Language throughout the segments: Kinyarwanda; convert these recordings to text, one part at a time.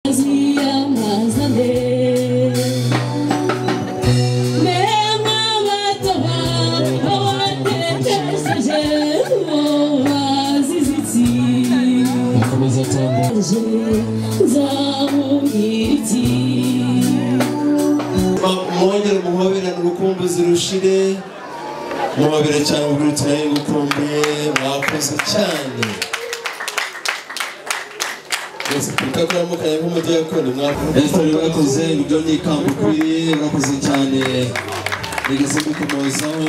mas me amas a Akomeza cyane mwongere muhoberane urukumbuzi rushire muhobere cyane ubwirutse nayo ngukumbuye mwakoze cyane rwose twita kuramukanya nk'umudiyakoni mwakoze mwakoze ibyo ni ikamba ukwiye mwakoze cyane rigeze gukomozaho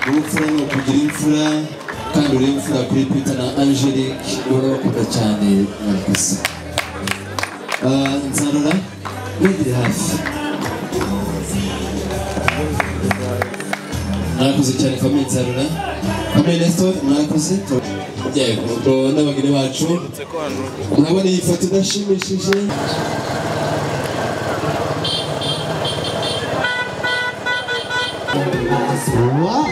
urupfura ni ukugira imfura kandi uri imfura kuri Peter na Angelique ubona bakunda cyane mwakoze Ah, nzarora mwegere hafi mwakoze cyane famille nzarora famille Nestor mwakoze yego n'abageni bacu murabona iyi foto idashimishije Wow.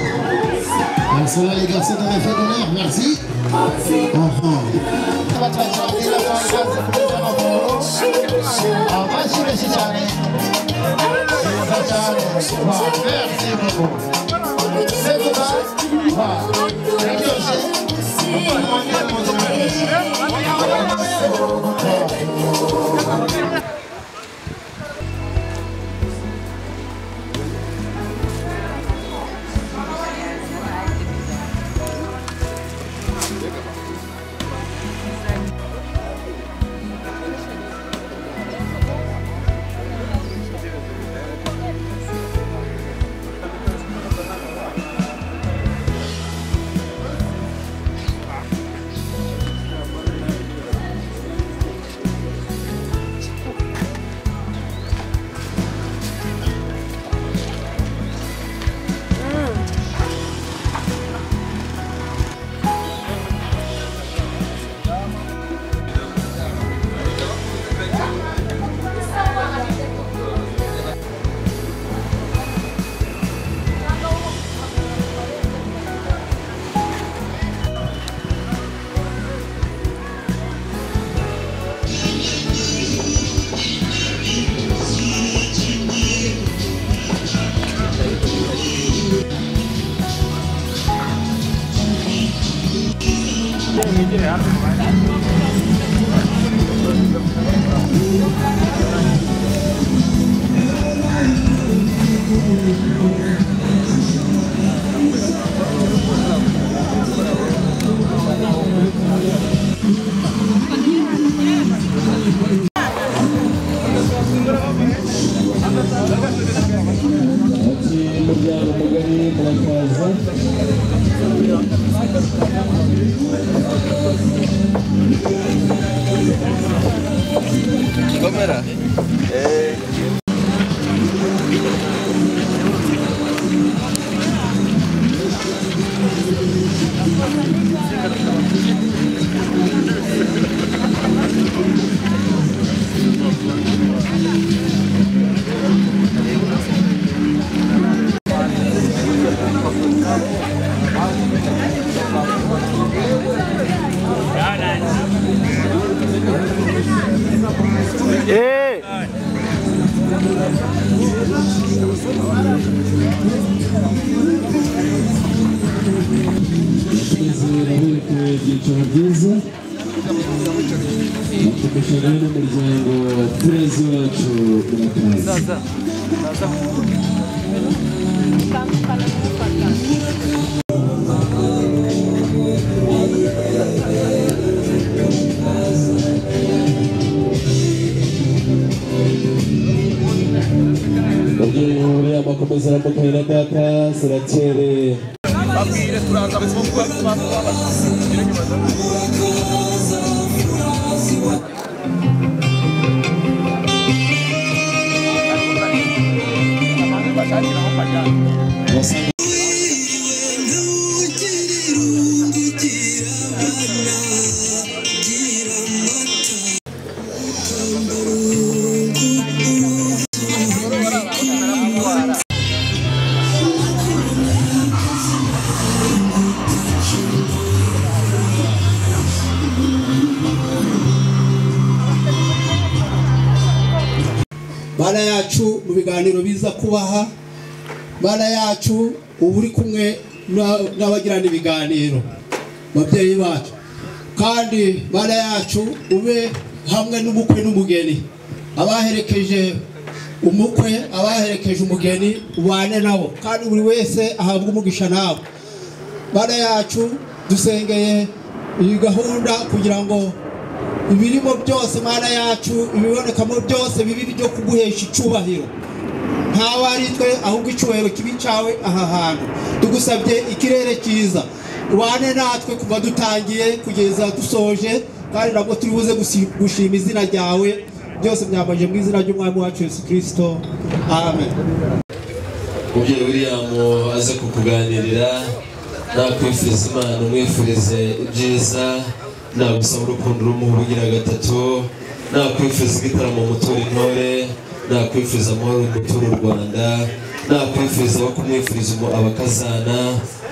Donc ça là les garçons t'avais fait d'honneur, merci. Enfin. Ça va, tu vas chanter la fin, ça, c'est pour les gens en haut. Ah, vas-y, merci, Charlie. Merci, Charlie. Wow, merci beaucoup. C'est tout ça. Wow. Merci aussi. ati muryango mugari murakaza tugeze urabona ko ibyicaro byiza dukomeje rero n'umuryango wa turezi wacu murakaza Mubyeyi wuriye amakomeza aramukanya na data Serakere Wasanze mana yacu mu biganiro biza kubaha mana yacu uba uri kumwe na- n'abagirana ibiganiro babyeyi bacu kandi mana yacu ube hamwe n'ubukwe n'umugeni abaherekeje umukwe abaherekeje umugeni ubane nabo kandi buri wese ahabwe umugisha nawe bana yacu dusengeye iyi gahunda kugira ngo ibirimo byose mana yacu ibibonekamo byose bibe ibyo kuguhesha icyubahiro ntawe ari twe ahubwo icyubahiro kibi cyawe aha hantu tugusabye ikirere cyiza ubane natwe kuva dutangiye kugeza dusoje kandi ntabwo turi buze gusi- gushima izina ryawe byose byambaje mu izina ry'umwami wacu yesu kirisito amen mubyeyi william aze kukuganirira nakwifuriza imana umwifurize ibyiza nagusaba urukundo rumuha ubugira gatatu nakwifuriza igitaramo mutura intore nakwifuriza amahoro mutura u rwanda nakwifuriza abo kumwifuriza umu- abakazana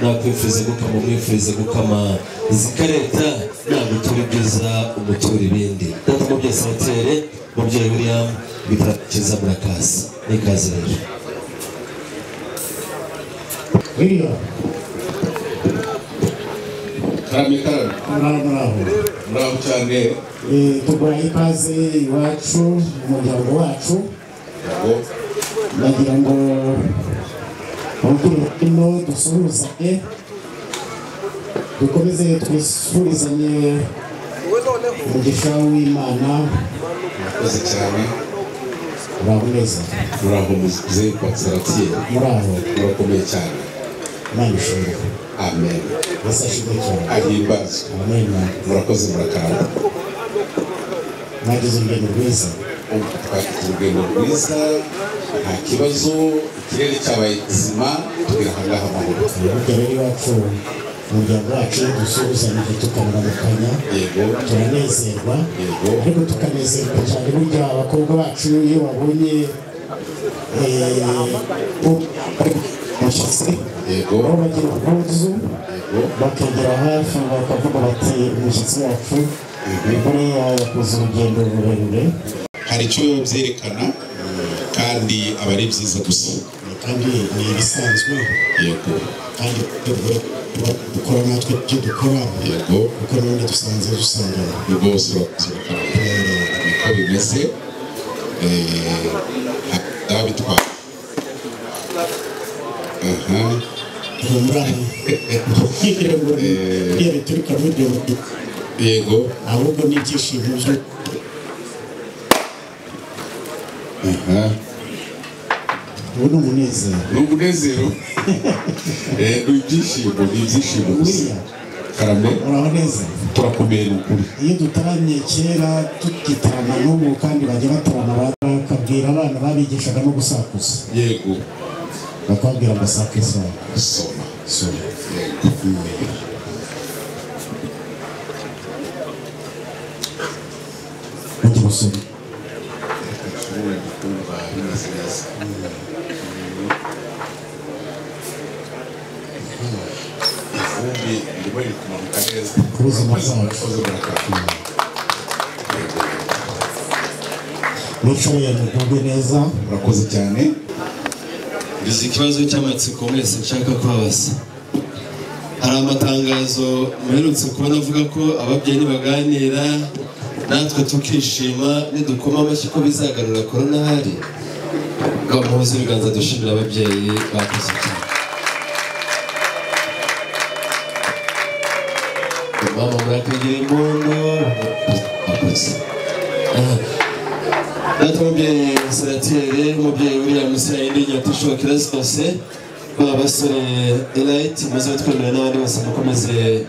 nakwifuriza gukama umwifurize gukama zikareta nagutura ibyiza umutura ibindi data mu byose abatere mubyeyi william igitaramo cyiza murakaza n'ikaze rero William, karame karame muraho muraho muraho cyane Eh, tuguhaye ikaze iwacu mu muryango wacu yabo ndagira ngo urubyiruko dusuhuzanye dukomeze twisurizanye umugisha w'imana murakoze cyane muraho neza muraho muze kwa saratiye muraho murakomeye cyane imana ishobora amen mbese ashimwe cyane ahimbazwe amena murakoze murakarama mwagize urugendo rwiza Ubu twafite urugendo rwiza nta kibazo ikirere cyabaye kizima tugera aha ngaha amahoro burya rero iwacu mu muryango wacu dusuhuzanyije tukamaramukanya yego turanezerwa Yego. ariko tukanezerwa cyane burya abakobwa bacu iyo babonye eh, u- umushyitsi yego aho bagira ubwuzu yego bakegera hafi bakavuga bati umushyitsi wacu imvura yakoze urugendo rurerure hari icyo byerekana kandi aba ari byiza gusa kandi ni ibisanzwe yego kandi dukora dukora natwe ibyo dukora yego kuko n'ubundi dusanze dusangana rwose urakoze murakarama niko bimeze eh, ha- bitwara aha murana kugira ngo iyo bituruka muri ibyo bihe, yego ahubwo ni ibyishimo byo aha ubu ni umunezero ni umunezero Eh, ni ibyishimo ni ibyishimo gusa Buriya. karame uraho neza turakomeye ni ukuri iyo dutaramye kera tugitarama n'ubu kandi bajya batarama bakabwira abana babigishaga no gusakuza yego bakababwira ngo sakuza soma so yego bajya gusoma ushobora kumva bimeze neza ivumbi ndimo riri kumanuka neza Ku buzima bwacu. murakoze murakarama mwicaye mugubwe neza murakoze cyane Bizi ikibazo cy'amatsiko mwese nshaka kubabaza. Hari amatangazo muherutse kubona avuga ko ababyeyi baganira natwe tukishima nidukoma amashyi ko bizagarura korona hari. Ngaho muhuze ibiganza dushimira ababyeyi bakoze cyane. Mama murakagira impundu bakoze. Ah. Natwe umubyeyi senateri umubyeyi William Sayindi Nyatushuba Kirasi Kose babasore Elite muze twemera n'abandi bose mukomeze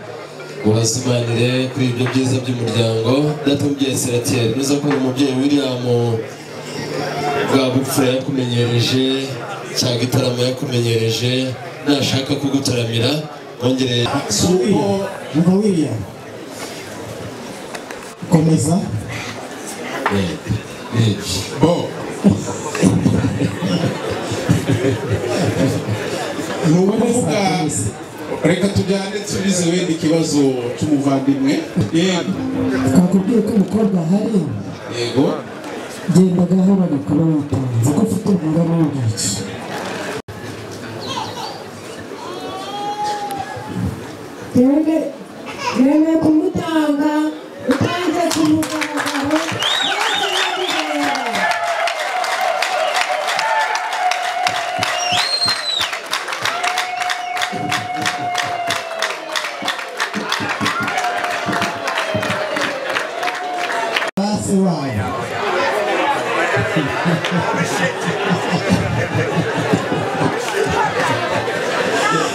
mubazimanire kuri ibyo byiza by'umuryango Natwe umubyeyi senateri nuza kubona umubyeyi William bwa bupfura yakumenyereje cya gitaramo yakumenyereje nashaka kugutaramira wongere umva wiriya komeza Eh, eh. bo ni ukuvuga reka tujyane tubize wenda ikibazo cy'umuvandimwe yego twakubwiye ko umukobwa ahari yego genda gahoro bakaba batanze ko ufite umugabo w'intoki yemeye kumutanga utanze ku mugaragaro maze yarigenda basi wabo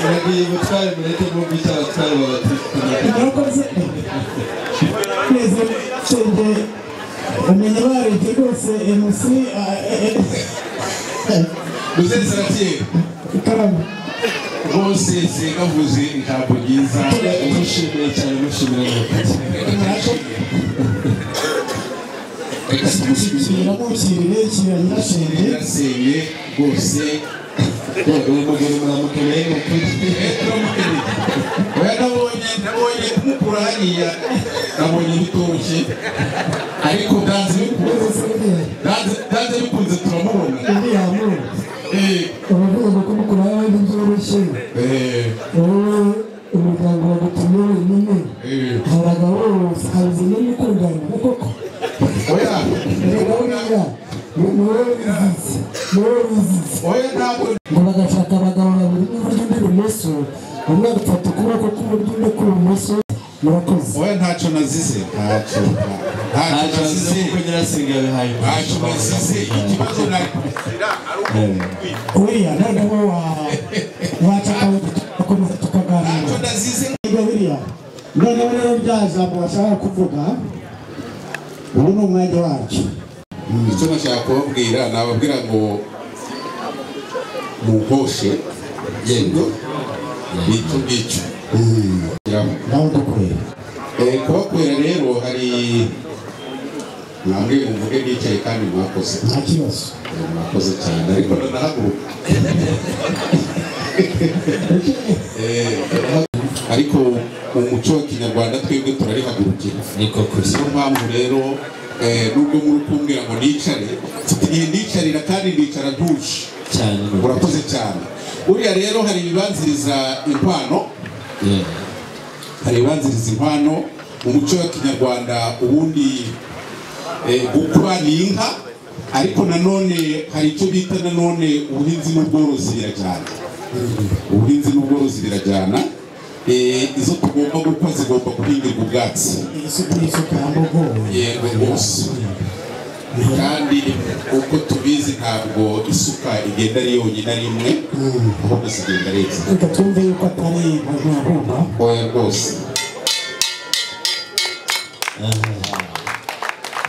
uragiye ubutware mureke nk'uko icyaha twayoboye murakoze twese shenge umenye baribye rwose mc Muzesatie ikaramu bose singavuze ijambo ryiza mushimiye cyane mushimira n'abatutsi reka tumushyigikire kiramukirire kira nyirashenge nyirasenge rwose uyu mugabo muramukeneye ni ukuri turamukeneye oya nabonye nabonye mukura hariya nabonye bitoshye ariko byanze bikunze byanze- byanze bikunze turamubona iriyamu Eh, ubavuga ngo kumukura abandi byoroshye eh, wowe umuryango wagutumye wenyine eh. hari agahoro habuze n'umukundana koko oya erega buriya ni wowe wizize ni wowe wizize oya ntabwo ngo bagashaka abagabo babiri n'iburyo n'ibumoso umwe agafata ukuboko k'iburyo undi kw'ibumoso murakoze oya ntacyo nazize ntacyo ntacyo ntacyo nazize kuko nyirasenge yabihaye ntacyo nazize ikibazo nari buriya noneho wa wacakawe tugakomeza tukaganira ntacyo nazize Ego biriya noneho rero bya jambo bashaka kuvuga ubu ni umwanya wabyo icyo nashaka kubabwira nababwira ngo mugoshe yendo bito ngicyo nawe ndakureba Eh, kubakorera rero hari mwambwe muvuge bicaye kandi mwakoze nta kibazo Eh, mwakoze cyane ariko ndanahaguruka Eh, ariko mu muco wa kinyarwanda twebwe turarihagurukira niko kuri niyo mpamvu rero eh, nubwo muri kumbwira ngo nicare igihe nicarira kandi nicara ntuje cyane ni ukuri urakoze cyane buriya rero hari ibibanziriza inkwano Yeah. hari ibibanziriza inkwano mu muco wa kinyarwanda ubundi eh, gukwa ni inka ariko nanone hari icyo bita nanone ubuhinzi n'ubworozi birajyana ubuhinzi n'ubworozi birajyana Eh, izo tugomba gukwa zigomba guhingirwa ubwatsi isuku y'isuku y'ambogo yego rwose kandi uko tubizi ntabwo isuka igenda ari yonyine ari imwe ahubwo zigenda ari ebyiri reka twumve yuko atari inkoranyabumba oya rwose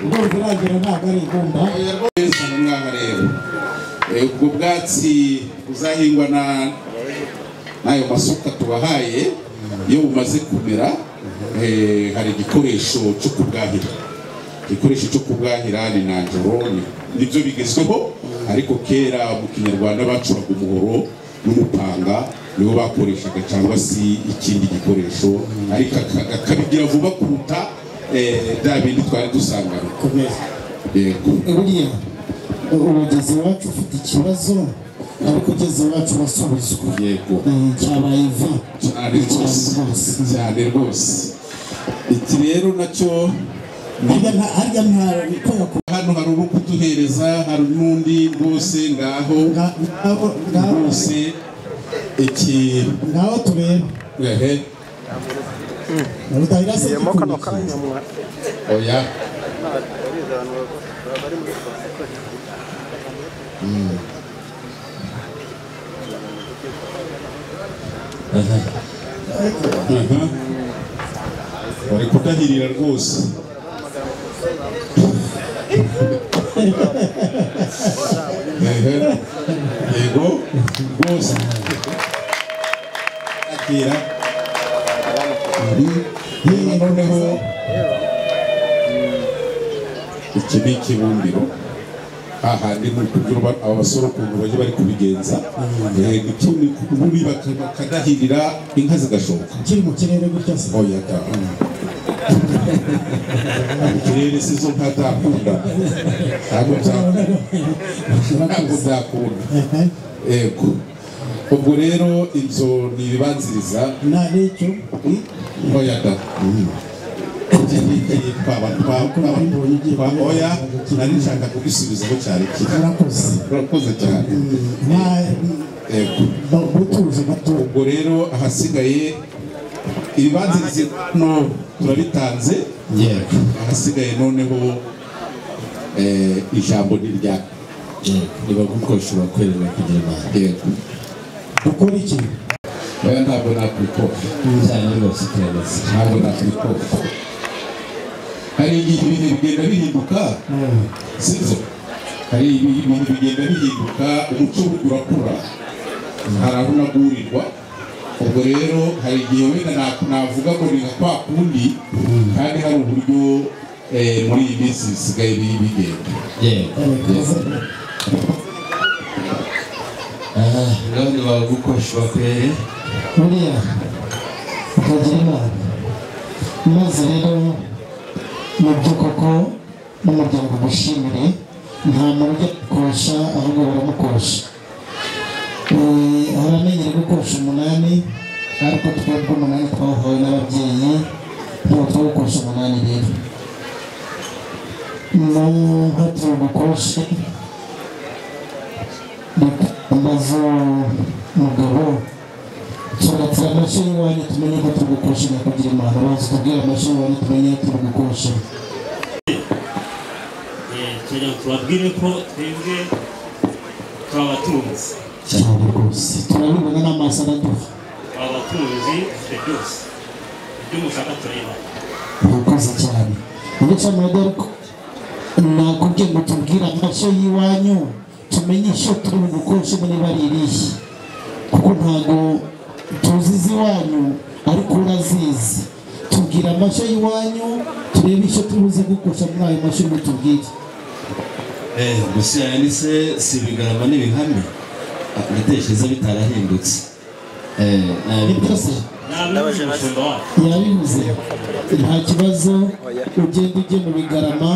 urumva irangira ntabwo ari imbunda oya rwose ni umwana rero Eh, ubwo bwatsi buzahingwa na n'ayo masuka tubahaye iyo bumaze kumera eh, hari igikoresho cyo kubwahira igikoresho cyo kubwahira ni nanjoro ni- nibyo bigezweho ariko kera mu kinyarwanda bacuraga umuhoro n'umupanga niwo bakoreshaga cyangwa se ikindi gikoresho ariko aka- akabigira vuba kuruta eh, bya bindi twari dusanganywe komeza yego buriya umugezi wacu ufite ikibazo ariko ugeze iwacu wasubizwa yego Eh, cyabaye vi cyane cyane rwose rwose cyane rwose iki rero nacyo harya nta harya nta bikora ku hano hari uri kuduhereza hari n'undi rwose ngaho nga- ngabo ngabo rwose iki ngaho tureba ehe rutahira se igikoresho oya aha bari kudahirira rwose ehe yego rwose akira yewe noneho iki ni ikibumbiro ahandi ni ukugira uba- aba basore ukuntu bajya bari kubigenza Eh, icyo ni ukuburi bakadahirira inka zigashoka kiri mu kirere gutya se oya da ikirere sizo ntatakunda ntabwo nzakunda ntabwo nzakunda yego ubwo rero inzu ni ibibanziriza nta n'icyo oya da iki ngiki twaba twaba twaba oya nari nshaka kugisubizaho cyari kiri urakoze urakoze cyane nta yego butuzi gatoya ubwo rero ahasigaye ibibanziriza hano turabitanze yego ahasigaye noneho eh, ijambo ni rya yego nibagukoresha bakorera kugira imana yego dukora iki oya ntabwo nakwikora cyane rwose iterambere ntabwo nakwikora hari igihe ibintu bigenda bihinduka sibyo hari ibi- ibintu bigenda bihinduka umuco burya urakura hari aho unagurirwa ubwo rero hari igihe wenda na- navuga ngo ni nka kwa kundi kandi hari uburyo eh, muri iyi minsi bisigaye bi- bigenda yego aha ngaho nibagukoresha bakorere buriya utagira imana maze rero mu by'ukoko n'umuryango mushimire nta muntu ujya kukosha ahubwo baramukosha Eh, haramenyere gukosha umunani ariko twebwe umunani twavuwe n'ababyeyi ntabwo twagukosha umunani rero n'uhatira ubukoshe ndazo mugabo turatsa amashuri iwanyu tumenye ko turi gukoresha nyakubwira imana bazi kubwira amashuri iwanyu tumenye ko turi gukoresha kugira ngo tubabwire ko twebwe twabatunzi cyane rwose turabibona n'amaso araduha twabatunzi dufite byose ibyo mushaka tureba murakoze cyane ubucamanza ariko nakubwiye ngo tubwire amashyo y'iwanyu tumenye ishyo turi bugukoreshe niba ari irihe kuko ntabwo tuzi iziwanyu ariko urazizi tubwire amashyo y'iwanyu turebe ishyo turi buze gukoresha muri ayo mashyo mutubwire eh gusa yanditse si ibigarama n'ibihame ndatekereza bitarahindutse eh ni nabi byose n'abinjira umushumba wacu yabivuze nta kibazo ugenda ujye mu bigarama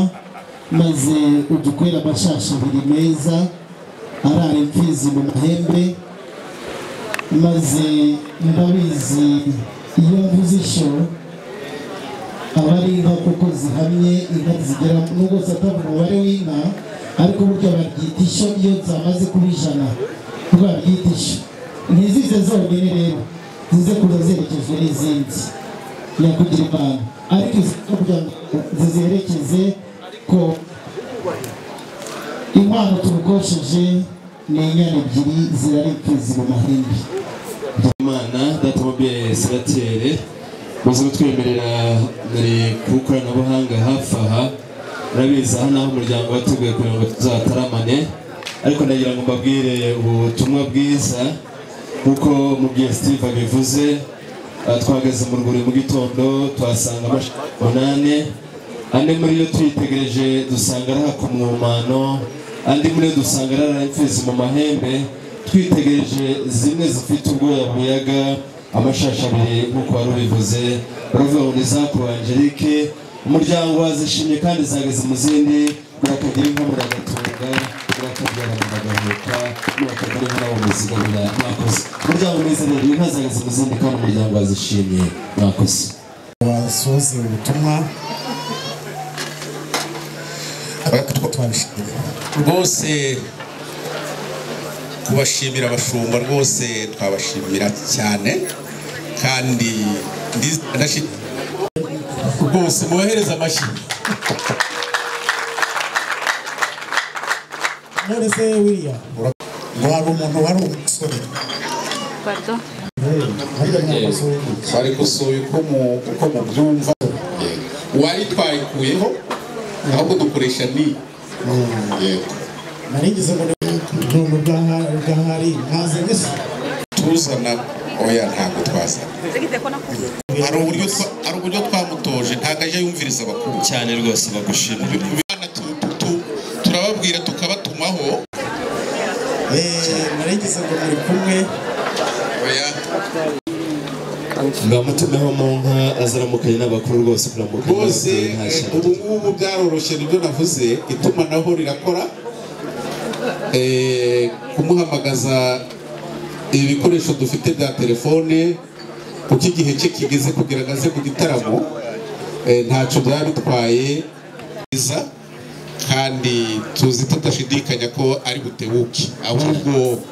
maze udukorera amashasha abiri meza arara imfizi mu mahembe maze ndabizi iyo mvuze ishyo aba ari inka kuko zihamye inka zigera nubwo zatavuga umubare w'inka ariko burya baryita ishyo iyo zamaze kuba ijana ubwo baryita ishyo ntizize zonyine rero zize kuza zerekejwe n'izindi nyakugira imana ariko izindi kugira ngo zizerekeze ko inkwano turukosheje ni inyana ebyiri zirara imfizi mu mahembe imana datamobile seratere muze kutwemerera muri ku ikoranabuhanga hafi aha murabizi aha naho umuryango wateguye kugira ngo tuzataramane ariko ndagira ngo mbabwire ubutumwa bwiza nk'uko umubyeyi steve abivuze aha twahagaze mu rwuri mu gitondo tuhasanga amashami umunani ane muri yo tuyitegereje dusanga arahaka umwumano andi muri yo dusanga arara imfizi mu mahembe twitegereje zimwe zifite ubwoya buyaga amashashi abiri nk'uko wari ubivuze uravuga ngo ni za Croix Angelique umuryango wazishimye kandi zageze mu zindi murakagira inka muragatunga murakabyara muragahuka murakagira inka nabo muzigamira mwakoze umuryango mwiza rero inka zageze mu zindi kandi umuryango wazishimye mwakoze basoze ubutumwa twabishimiye rwose kubashimira abashumba rwose twabashimira cyane kandi ndiz- ndashi- rwose mubahereze amashyi none se wiriya ura- ngo hari umuntu wari umusore Pardon. Eh, ariko nta musore twari gusuye uko mu- uko mubyumva wari twayikuyeho ahubwo dukoresha ni yego nari ngize ngo ni umuntu bwahari ntaze gusa tuzana oya ntabwo twazana hari uburyo twa- hari uburyo twamutoje ntabwo aje yumviriza abakuru cyane rwose bagushimira Abana tu- tu- tu- turababwira tukabatumaho Eh, nari ngize ngo muri kumwe oya ngamutumeho mu nka azaramukanye n'abakuru rwose kuramukanya bose n'abakuru nta eh, shyaka. ubu ngubu byaroroshye nibyo navuze itumanaho rirakora Eh, kumuhamagaza ibikoresho dufite bya telefone kuko igihe cye kigeze kugira ngo aze mu gitaramo eh, ntacyo byaba bitwaye neza kandi tuzi tudashidikanya ko ari butebuke ahubwo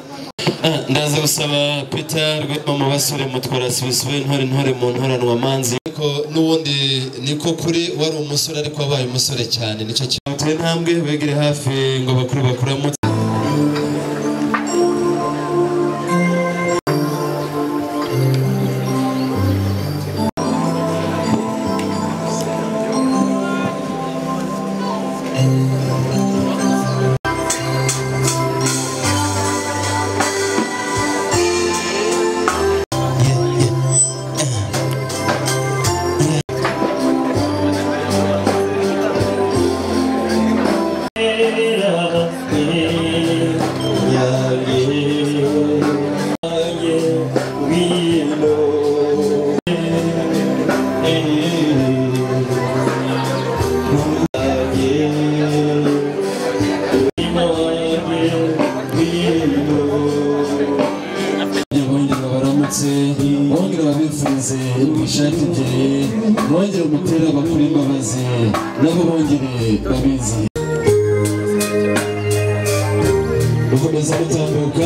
Ah, ndaza gusaba peter rwema mu basore mutwara sibisibe intore intore mu ntoranwa manzi ariko n'ubundi niko kuri wari umusore ariko wabaye umusore cyane nicyo kintu tuwe intambwe begere hafi ngo bakuru bakuramutse bongera baramutse bongera babifurize ishati ebyiri bongera umupira bakora imbabazi nabo bongere babizi gukomeza gutambuka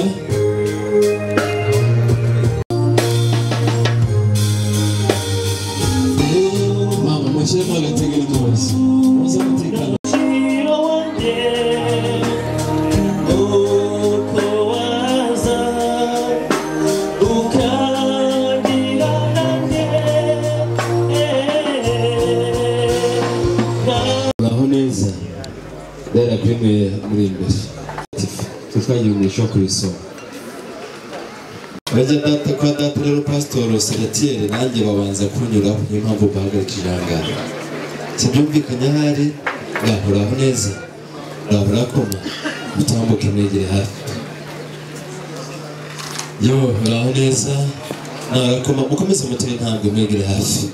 mama mushyiremo agategera imbabazi muze umutekano aho neza rero bimwe muri imbere twagiye mu isho ku isonga bajya data kwa data rero pasitoro senatiyeri nanjye babanza kunyuraho niyo mpamvu bahagarika ijangara kibyumvikanye ahari ngahoraho neza ngahora akoma utambuke mwegere hafi yo uraho neza narakoma mukomeze mutere intambwe mwegere hafi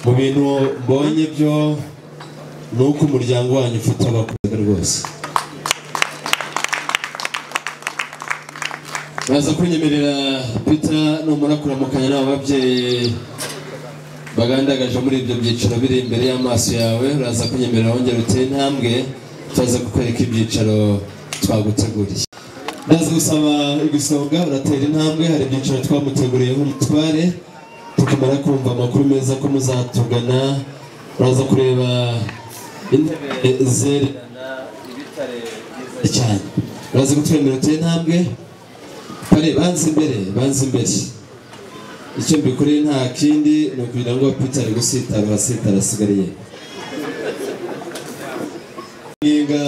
mu bintu mbonye byo ni uko umuryango wanyu ufite abakobwa rwose baza kunyemerera peter numara kuramukanya n'aba babyeyi bagandagaje muri ibyo byiciro biri imbere y'amaso yawe uraza kunyemerera wongera uteye intambwe turaza kukwereka ibyicaro twaguteguriye ndaza gusaba igisonga uratera intambwe hari ibyiciro twamuteguriyeho umutware tukimara kumva amakuru meza ko muzatugana uraza kureba intebe zererana ibitare byiza cyane uraza kutwemerera uteye intambwe kare banze imbere banze imbere icyo mbikoreye nta kindi ni ukugira ngo peter ari gusitara uhasitara asigariye Nginga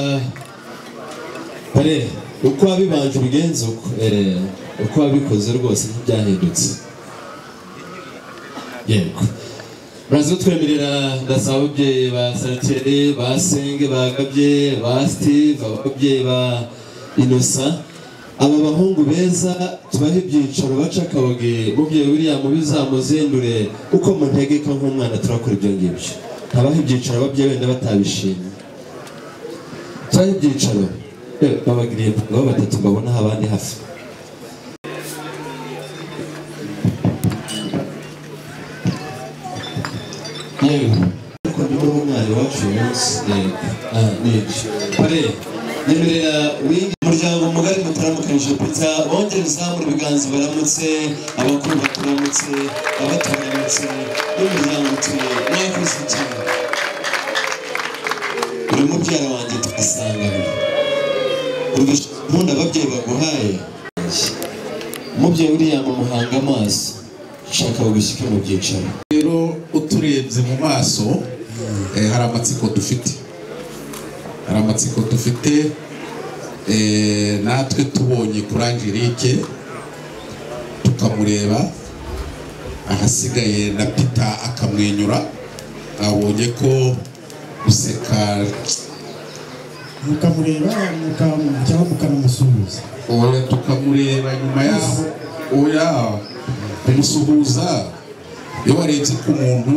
kare uko wabibanje ubigenza uko eh, uko wabikoze rwose ntibyahindutse yego murazi kutwemerera ndasaba ababyeyi ba saniteri ba senge ba gabye ba steve ababyeyi ba inosa aba bahungu beza tubahe ibyicaro baca akaboge mubyeyi william bizamuzindure uko muntegeka nk'umwana turakora ibyo ngibyo ntabahe ibyicaro ababyeyi wenda batabishimye cyangwa ibyicaro Eh, babagiriye ngo batatu mbabona aho abandi hafi yewe ariko niba umwana iwacu uyu munsi yego ah nibyo kare nyemerera wingi umuryango mugari mutaramukanyije pita bongera uzamura ibiganza baramutse abakuru baturamutse abato baramutse n'umuryango utuye mwakoze cyane buri mubyara wanjye tugasangana nkunda ababyeyi baguhaye umubyeyi uriya muhanga amaso nshaka bagushyike mu byicaro rero uturebye mu maso eh, hari amatsiko dufite hari amatsiko dufite eh, natwe tubonye kuri angelique tukamureba ahasigaye na pita akamwenyura abonye ko guseka mukamureba muka- cyangwa mukanamusuhuza oya tukamureba nyuma yaho oya kumusuhuza iyo warebye ku muntu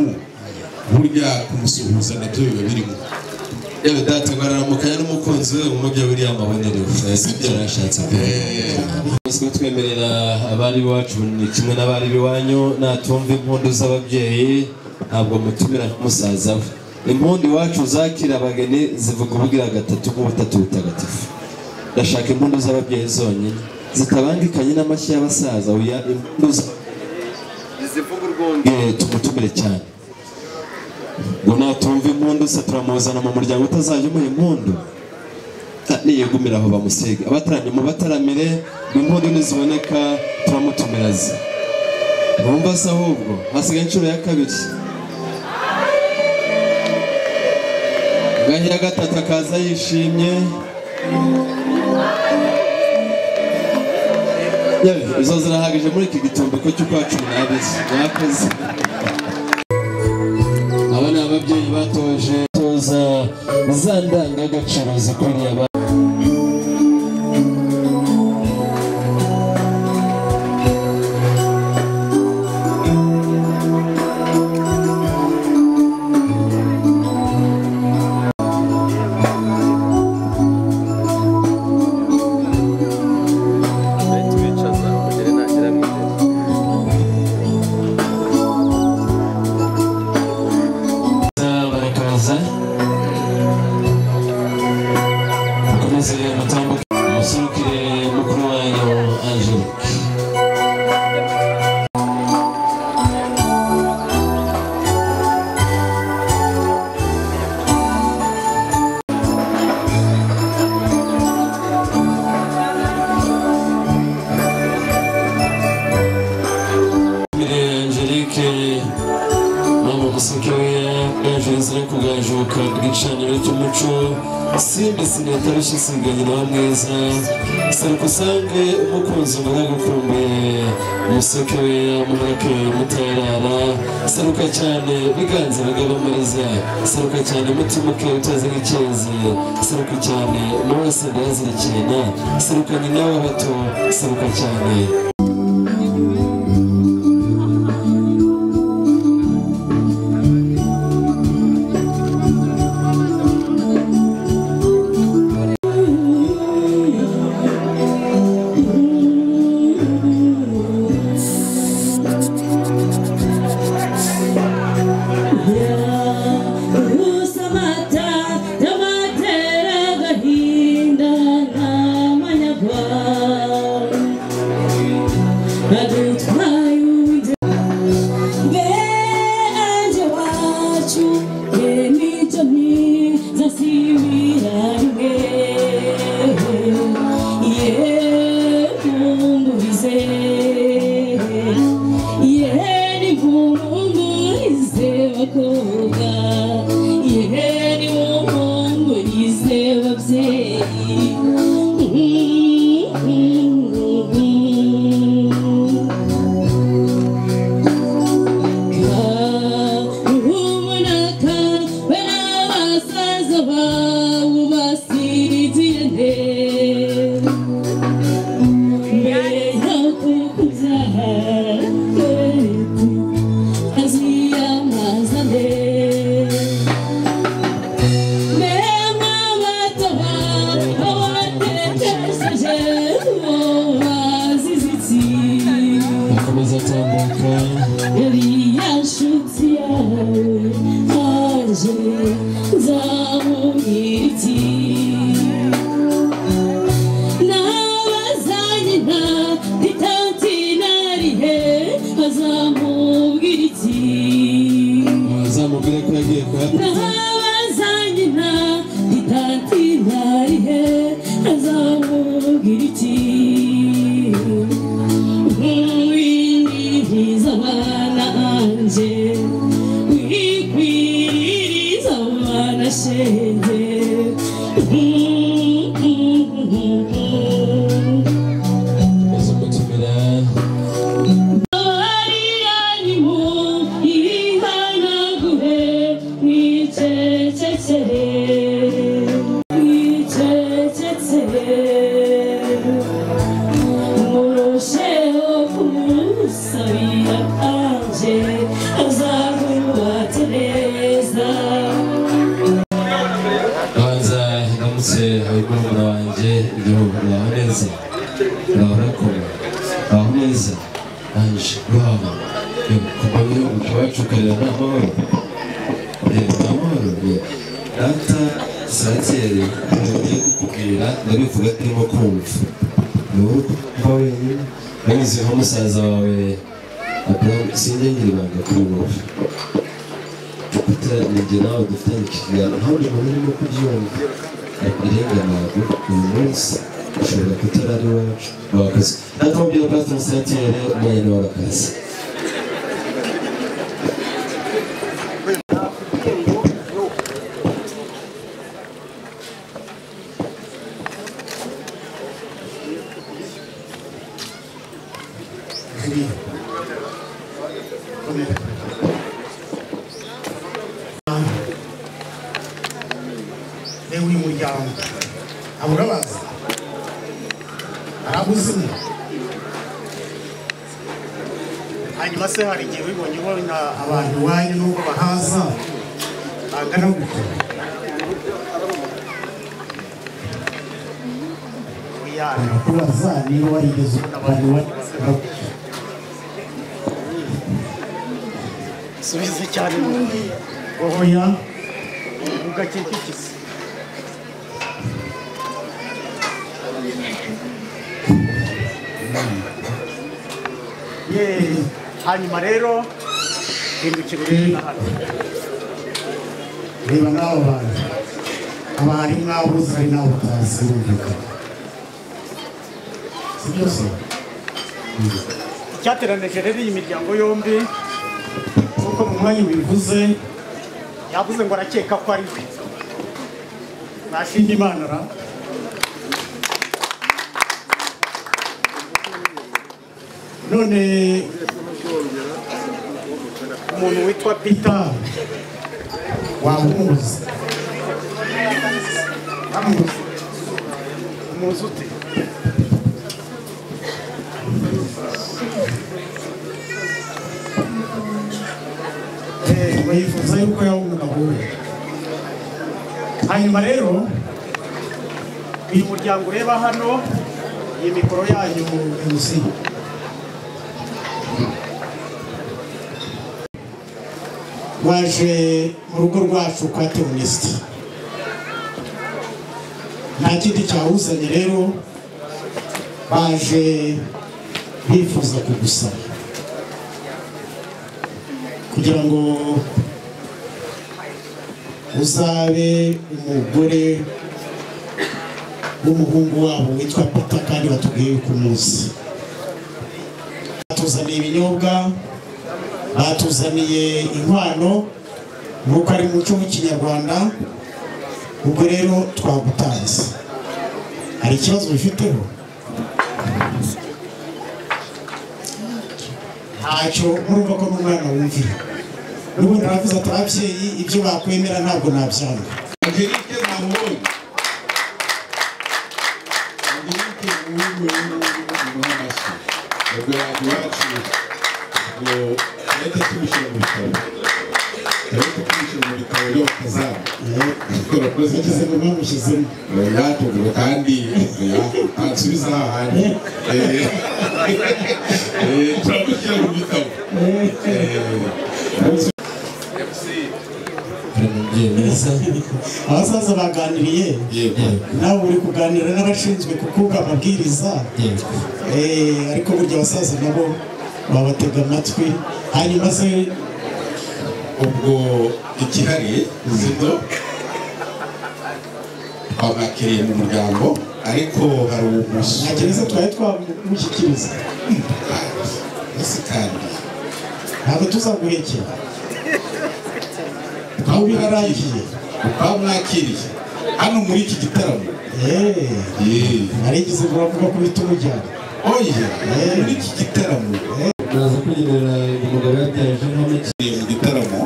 burya kumusuhuza nabyo biba birimo yewe data ngo araramukanya n'umukunzi we mu byo buriya amabonerewe sibyo arashatse twese twemerera abari iwacu ni kimwe n'abari iwanyu natumva impundu z'ababyeyi ntabwo mutumira nk'umusaza we impundu iwacu zakira abageni zivuga ubugira gatatu nk'ubutatu butagatifu ndashaka impundu z'ababyeyi zonyine zitabangikanye n'amashyi y'abasaza oya impundu z'ababyeyi tumutumire cyane ngo natumva impundu se turamuzana mu muryango utazajya umuha impundu Ah, niyegumira aho bamusige abataranye mu bataramire impundu niziboneka turamutumira ze bumva se ahubwo hasigaye inshuro ya kabiri ngaho iya gatatu akaza yishimye yewe izo zirahagije muri iki gitombiko cy'ukwa cumi n'abiri mwakoze aba ni ababyeyi batoje toza za ndangagaciro zikwiriye abana barakaza mukomeze mutambuke musurukire mukuru wanyu angelique Angelique ntabwo museke we yajenze no kugajuka bw'icaniro cy'umuco simbi sineta rushyisiganyi nawe mwiza seruka usange umukunzi mvuga gukumbuye umuseke we amurake mutarara seruka cyane biganza bigabamariza seruka cyane mutima uke utazira icyezi seruka cyane n'uwese ndayazirikirana seruka nyina w'abato seruka cyane Rusa amata y'amatera agahinda n'amanyagwa adutwaye ubundi mbere ange wacu ye n'icyo mwiza sibira mwe ye mungurize yeheni murungurize bakobwa yeheni murungurize babyeyi ruhumunaka we n'abasaza bawe basirigiye neza mbere y'uko kubyara aziyamaza akomeza atambuka Thank you. nabazanyina itanti narihe azamubwira iki azamubwire ko yagiye kuyapfa nabazanyina itanti narihe azamubwira iki windiriza abana anje wikwiriza abana shenge izo mutumira wambutse abimurumuna wanjye igihugu baho neza bahora koma baho neza anje rwabo kuva mu gihugu tubacukarira nta mahoro Eh, nta mahoro eh. data saratiyeri ngiye kukubwira ndabivuga turimo kumva ni wowe kuba wenyine nanyuzeho musaza wawe Abraham, sinjye ngira ibanga kuri wowe dufite ninjye nawe dufitanye ikiganiro ntabwo umuntu urimo kubyumva irenga ntabwo uyu munsi ushobora kutari ari iwacu wakazi natwe mubwira pastor musatire mwene warakazi yewe uyu muryango aba urabazi arabuzimu hanyuma se hari igihe wibonye ubona abantu iwanyu n'uko bahaza bangana gutya arakubaza niba warigeze ubona abantu subize cyane mu oya ugakikikise Yeee, hanyuma rero hindukira urebe na hano reba n'abo bantu haba hari n'abo uzi hari n'abo utazi birumvikana si byo se icyateranije rero iyi miryango yombi kuko mu mwanya ubivuze yavuze ngo arakeka ko ari we nashinga imana ra none umuntu witwa peter waba umuzi amuzi umuzi ute bayifuza yuko yaba umugabo we hanyuma rero uyu muryango ureba hano iyi mikoro yanyu MC waje mu rugo rwacu kwa teonisiti nta kindi cyawuzanye rero baje bifuza kugusaba kugira ngo uzabe umugore w'umuhungu wabo witwa pita kandi batubwiye yuko umunsi batuzaniye ibinyobwa batuzaniye inkwano nk'uko ari mu muco w'ikinyarwanda ubwo rero twagutanze hari ikibazo bifiteho ntacyo murumva ko n'umwana wumvira n'ubundi aravuze ati ababyeyi ibyo bakwemera ntabwo nabyanga angelique ntamuhungu angelique ntamuhungu rero mubahe amashyi ubwo abantu bacu ngo tureke tubishyira mu bitabo tureke tubishyira mu bitabo byo batazamu urakoze yagize ngo bamushyizemo bwatugura kandi ntansubiza aha hantu Eh, eh, turamushyira mu bitabo Eh, hari umubyeyi mwiza abasaza baganiriye yego nawe uri kuganira n'abashinzwe kukuga amabwiriza yego Eh, ariko burya abasaza nabo babatega amatwi hanyuma se ubwo ikihari zito twabakiriye mu muryango ariko hari umusore ntagereza twari twamushyikiriza ese kandi ntabwo tuzaguhekera aho birarangiye twamwakiriye hano muri iki gitaramo Eh, Yeee. narigeze ngo bavuga ko uhita umujyana oya muri iki gitaramo naza kugenera umugabo yabyaje nk'aho kiri mu gitaramo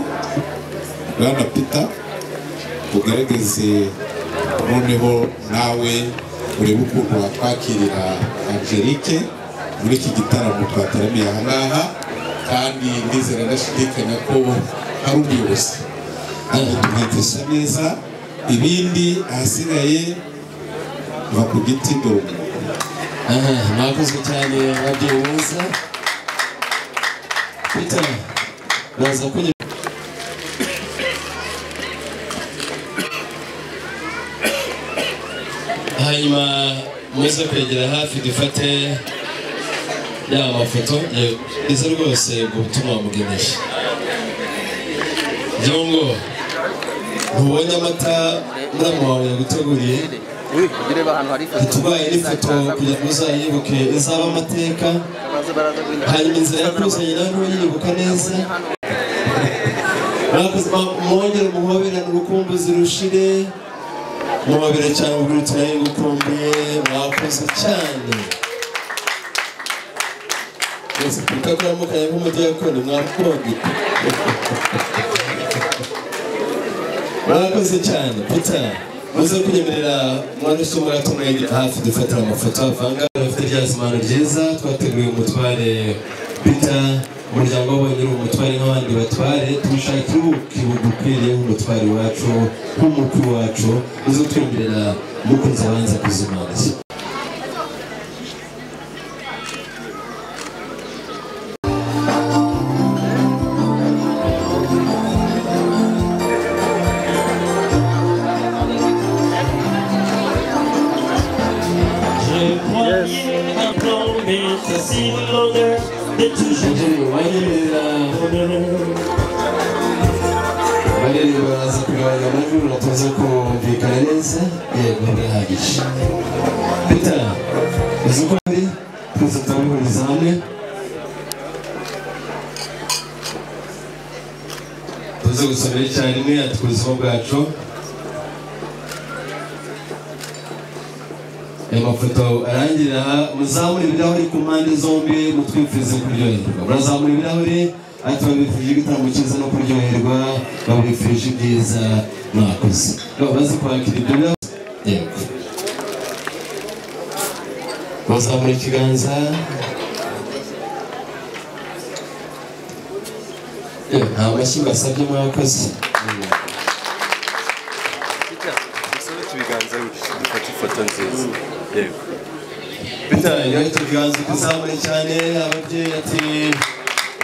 rana pita ugaragaze noneho nawe urebe ukuntu wakwakirira angelique muri iki gitaramo twataramiye aha ngaha kandi ndizera ndashidikanya ko hari umuyobozi afite inkweto zisa neza ibindi ahasigaye biva ku giti ndongo aha mwakozwe cyane ababyeyi beza peter baza kunyura hanyuma muze kwegera hafi dufate yaba amafoto ize rwose ubwo butumwa wamugeneje jongo ntubonye amata muramu wawe yaguteguriye tubaye n'ifoto kugira ngo uzayibuke izaba amateka hanyuma inzira yakuzanye nawe ntuyibuka neza mwakoze mwongere umuhoberane urukumbuzi rushire mubabere cyane ubwirutse nayo ngukumbuye mwakoze cyane rwose twita ko yamukanye nk'umudiyakoni mwakoge mwakoze cyane puta muze kunyemerera mwanushye muratumwegera hafi dufatira amafoto avangaga bafite rya zimano ryiza twateguye umutware pita umuryango wabonye uri umutware nk'abandi batware tumushakira ubuki bugukwiriye nk'umutware wacu nk'umukuru wacu muze twemerera mukunzi abanza kuzimanza Je croyais maintenant, mais c'est si l'honneur de toujours barere baraza kugabanya amajwi ngo tuze kumvikana neza yego birahagije peter uzi uko ari twese turabihuriza hamwe tuze gusomera icyarimwe yatwa ubuzima bwacu aya mafoto arangira aha muzamure ibirahuri ku mpande zombi mutwifurize kuryoherwa murazamura ibirahuri ati babifurije igitaramo cyiza no kuryoherwa babifurije ibyiza mwakoze baba bazi kwakira ibyo birahuri yego muzamura ikiganza Yewe, nta mashyi basabye mwakoze dusabe tubiganza dufate ifoto nziza yego bitanga tuganze kuzamura cyane ababyeyi ati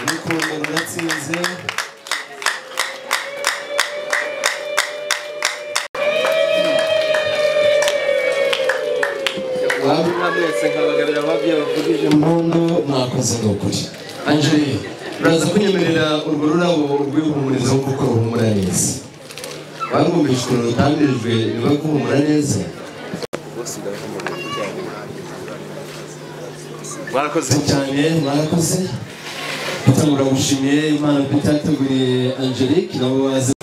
urukundo ruratsinze mwamwese nkabagabira ababyeyi bavugije impundu mwakoze ni ukuri angeli uraza kunyemerera urwo rurabo rwihumuriza kuko ruhumura neza barwumvishwe rutangirijwe niba guhumura neza bose ndabona mwarakoze murakoze cyane murakoze gutabura gushimiye imana itateguriye angelique nabo bazi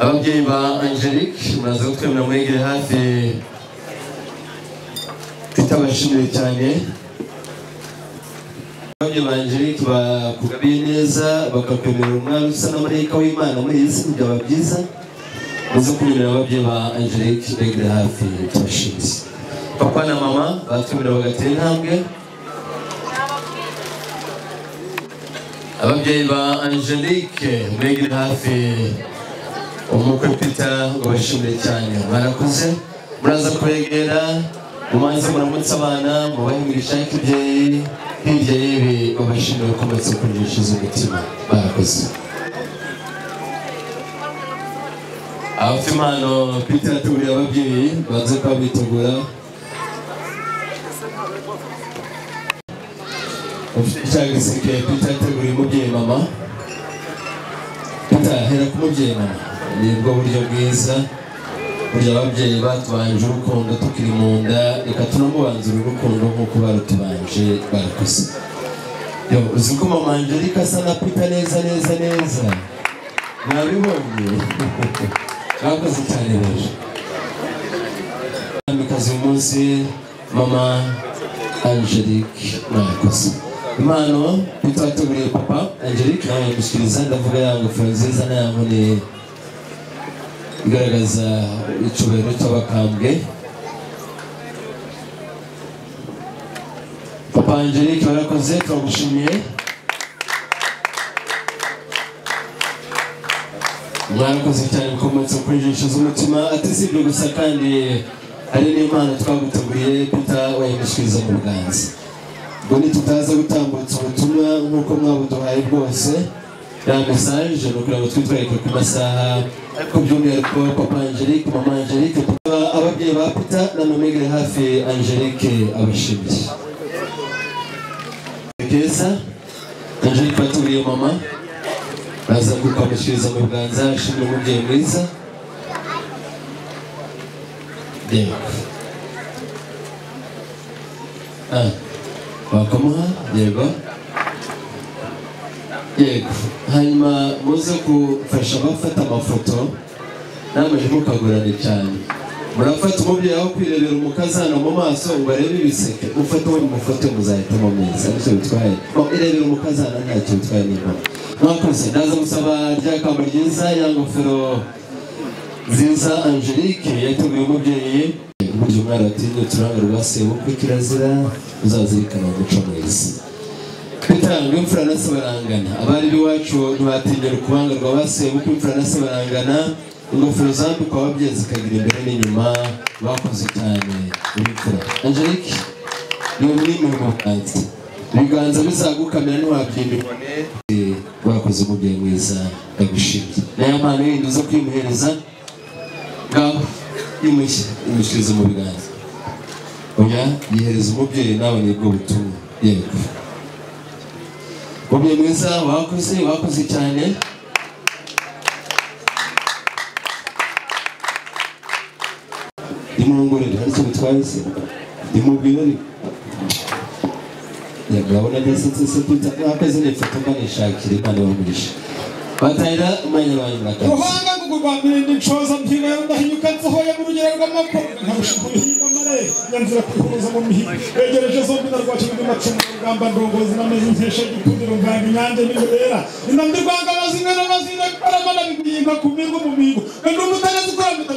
ababyeyi ba angelique muraza gutwemera mwegere hafi tutabashimiye cyane ababyeyi ba angelique bakugabiye neza bakakwemerera umwana usa na marayika w'imana muri iyi si byaba byiza uze kunyurira ababyeyi ba angelique begere hafi tubashimiye papa na mama batumira bagatera intambwe ababyeyi ba angelique begere hafi umukwe peter ngo bashimire cyane barakoze muraza kuregera mumanze muramutse abana mubahe imigisha y'ikibyeyi hirya y'ibi babashimire bakomeze kuryishiza umutima barakoze abafite impano peter atuburiye ababyeyi baze kuba bitegura ufite icyago gisirikare peter ateguriye umubyeyi mama peter hera ku mubyeyi mama nibwo buryo bwiza burya ababyeyi batubanje urukundo tukiri mu nda reka tunamubanzure urukundo nk'uko barutubanje barakoze Yo, uzi ko mama angelica asa na peter neza neza neza mwabibonye mwakoze cyane rero mwamikazi uyu munsi mama angelique mwakoze impano peter wateguriye papa angelique nawe yagushyikiriza ndavuga ya ngofero nziza na ya nkoni igaragaza icyubahiro cy'abakambwe papa angelique barakoze turagushimiye mwarakoze cyane bikomotse kuri jisho z'umutima atisibye gusa kandi ari n'impano twaguteguriye peter wayimishikiriza mu biganza ubwo ntitutaza gutambutsa ubutumwa nk'uko mwabuduhaye bwose ya mesaje ni ukugira ngo twitwereke ku masaha ku by'umwihariko papa angelique mama angelique tukaba ababyeyi ba peter na nomegere hafi angelique abashimye keza angelique baturiye mama baza kukwamishiriza mu biganza ashimira umubyeyi mwiza reba Ah, wakamuha yego yego hanyuma muze gufasha abafata amafoto namuje mukagorane cyane murafata umubyeyi aho kwirebera umukazana mu maso ngo arebe ibiseke mufate uwo mufoto muzahitamo mwiza nicyo bitwaye Ngo irebere umukazana ntacyo bitwaye n'impamo mwakoze ndaza gusaba rya kamba ryiza ya ngofero nziza angelique yateguye umubyeyi burya umwana watinye uturanga rwa sebukwe kirazira uzazirikana umuco mwiza kwitanga imfura na se barangana abari b'iwacu ntibatinyira ukubanga rwa ba sebukwe imfura na se barangana ingofero zambikwa ababyeyi zikagira imbere n'inyuma bakoze cyane imfura angelique niyo mwimirimo bwanze ibiganza bizagukamira ntiwabyimbirwa bakoze umubyeyi mwiza ndagushimye nayo mpano yindi uza kwimuhereza ngaho imushyi imushyiriza mu biganza oya yihereza umubyeyi nawe nibwo butumwa yego umubyeyi mwiza wakoze wakoze cyane nimungurire hari icyo bitwaye se nimubwire ni yagabona agasetse se kwita wakoze n'ifoto mbanishakira imana ibagurisha batahira umwanya wanyu murakoze ruhanga kugurwamira indi nshoza mpinga yo ndahinyuka nsohoye mu rugero rw'amako nkarusha kubihinga mare nyanzira kwihuza mu mihigo yegereje zombi narwaje muri macumu rugamba ndongozi nameze nkesha gikundiro mvanga inyange n'ibirera inambi rwanga amazinga n'amazinga kubarama nabiguyinka ku mingo mu mingo kandi umutarezi kurambita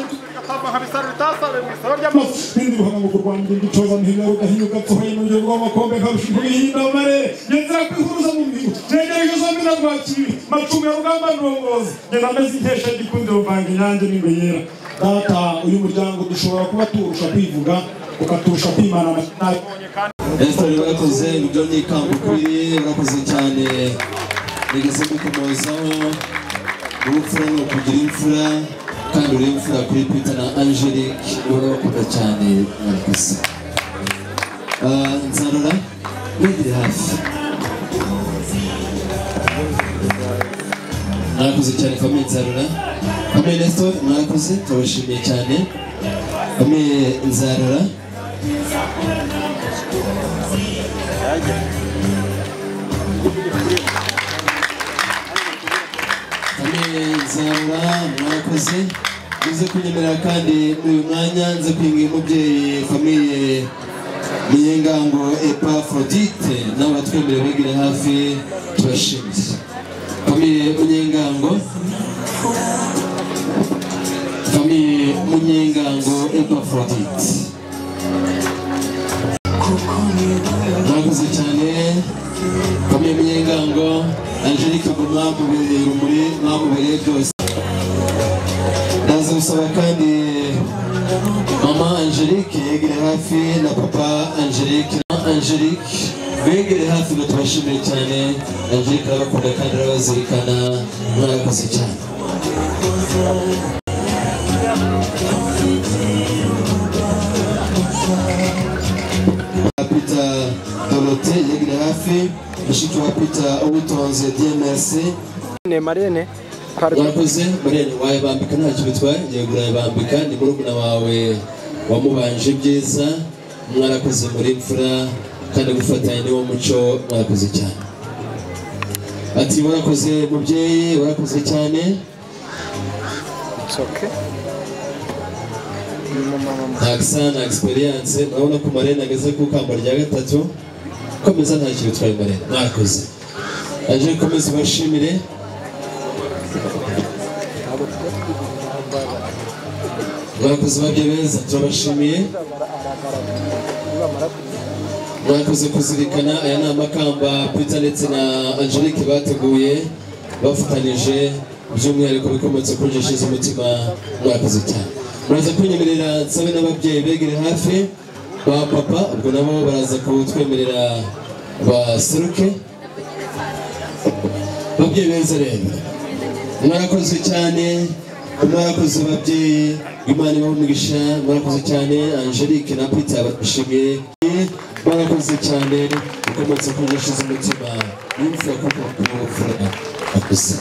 bindi ruhanga kugurwamira indi nshoza mpinga yo ndahinyuka nsohoye mu rugero rw'amakombe nkarusha kubihinga mare nyanzira kwihuza mu mihigo yegereje zombi narwakibi macumu ya rugamba ndongozi nyina ameze nkesha gikundiro mvanga inyange n'ibirera data uyu muryango dushobora kuba tuwurusha kwivuga ukaturusha kwimana amashanyarazi Esther bakoze ibyo ni ikamba ukwiriye urakoze cyane nigeze gukomozaho urupfura ni ukugira imfura kandi uri imfura kuri Peter na Angelique urabakunda cyane murakoze Ah, nzarora mwegere hafi mwakoze cyane famille nzarora famille Nestor mwakoze turabashimiye cyane famille nzarora nzarura mwakoze uze kunyemerera kandi muri uyu mwanya nze kwinga umubyeyi famiye niyengango epafrodite n'abatwemere begere hafi tubashimiye famiye munyengango famiye munyengango epafrodite mwakoze cyane famiye munyengango angelique ngo mwamubereye urumuri mwamubereye byose ndaza gusaba kandi mama angelique yegere hafi na papa angelique na angelique begere hafi ngo tubashimire cyane angelique arabakunda kandi arabazirikana mwarakoze cyane Peter Dorote yegere hafi mushiki wa Peter Uwitonze DMS Ne Marene yakoze barene wayabambika ntacyo bitwaye ngiye urayabambika ni murumuna wawe wamubanje byiza mwarakoze muri mfura kandi gufatanya niwo muco mwarakoze cyane ati warakoze mubyeyi warakoze cyane It's okay. ntagisa na egisperiyanse urabona ko marene ageze ku kamba rya gatatu komeza ntacyo bitwaye marene mwakoze aje komeza ubashimire mwakoze babye beza turabashimiye mwakoze kuzirikana aya ni amakamba peter ndetse na angelique bateguye bafatanyije by'umwihariko bikomotse ku ngeso z'umutima mwakoze cyane muraza kwenyemerera nsabe n'ababyeyi begere hafi ba papa ubwo nabo baraza kutwemerera baseruke babyeyi beza rero mwarakozwe cyane mwarakoze babyeyi imana ibaho umugisha mwarakoze cyane angelique na peter bashimye mwarakoze cyane ukomotse ku ngeso z'umutima y'imfura kuko kumufura akuze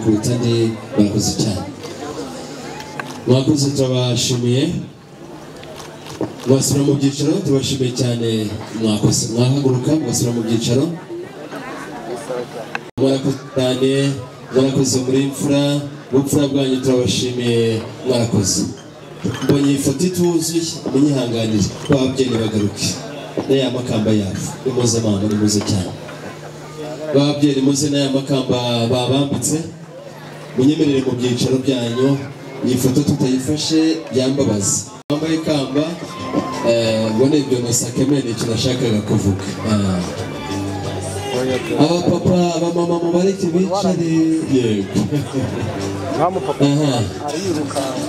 kuruta andi murakoze cyane mwakoze turabashimiye mwasubira mu byicaro tubashimiye cyane mwakoze mwahaguruka mugasubira mu byicaro mwarakoze cyane mwarakoze muri mfura ubupfura bwanyu turabashimiye mwarakoze mbonye ifoto ituzuye munyihanganire bababyeyi bagaruke n'aya makamba yabo ni mpuzamahanga ni muze cyane babyeyi muze n'aya makamba babambitse munyemerere mu byicaro byanyu iyi foto tutayifashe yambabaza wambaye ikamba eh, ubona ibyo nasakeme ni ikintu nashakaga kuvuga Ah. abapapa abamama mubareke bicare yego Aha.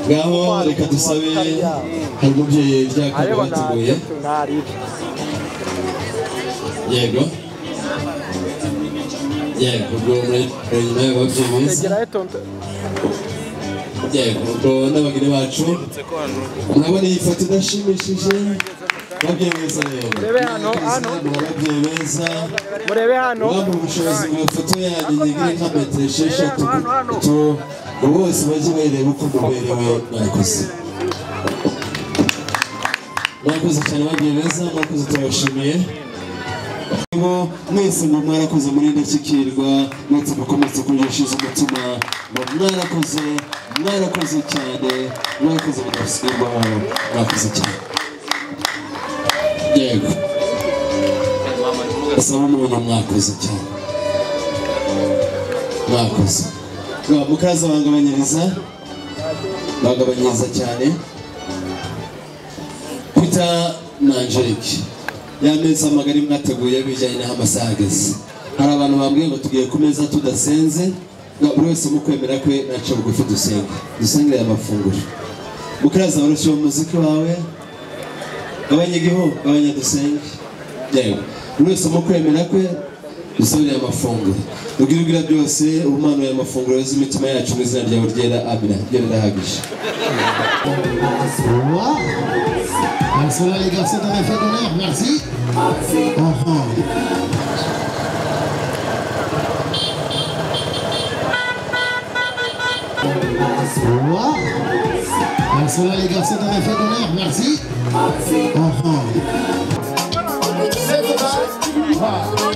ngaho reka dusabe hari umubyeyi byakaba bateguye yego yego ubwo muri- muri nyuma y'ababyeyi beza Egerayo tonto. yego ubwo n'abageni bacu urabona iyi foto idashimishije babyeyi beza rero Murebe hano, hano. ababyeyi beza Murebe hano. bamwe ubushobozi mu mafoto yanyu nyigire nka metero esheshatu tu bose bajye bareba uko muberewe mwakoze mwakoze cyane babyeyi beza mwakoze turabashimiye Ngo mwese ngo mwarakoze muri ndashyikirwa mwese mukomeze kuryishiza umutima ngo mwarakoze mwarakoze cyane mwarakoze mudasigirwaho mwakoze cyane yego asaba umuntu mwakoze cyane mwakoze Ngo mukaza bangabanyiriza bagabanyiriza cyane peter na angelique ya meza magari mwateguye bijyanye n'aho amasaha ageze hari abantu bambwiye ngo tugiye ku meza tudasenze ngo buri wese mu kwemera kwe naca bugufi dusenge dusengere aya mafunguro mukaraza barushijeho umuziki wawe gabanya igihu gabanya dusenge yewe buri wese mu kwemera kwe dusabire aya mafunguro ubwira ubwira byose ubumanuye amafunguro yoza imitima yacu mu izina ryawe ryera amina ryo rirahagije Voilà les garçons, t'avais fait d'honneur, merci. Enfant. Voilà. Voilà les garçons, t'avais fait d'honneur, merci. Enfant. C'est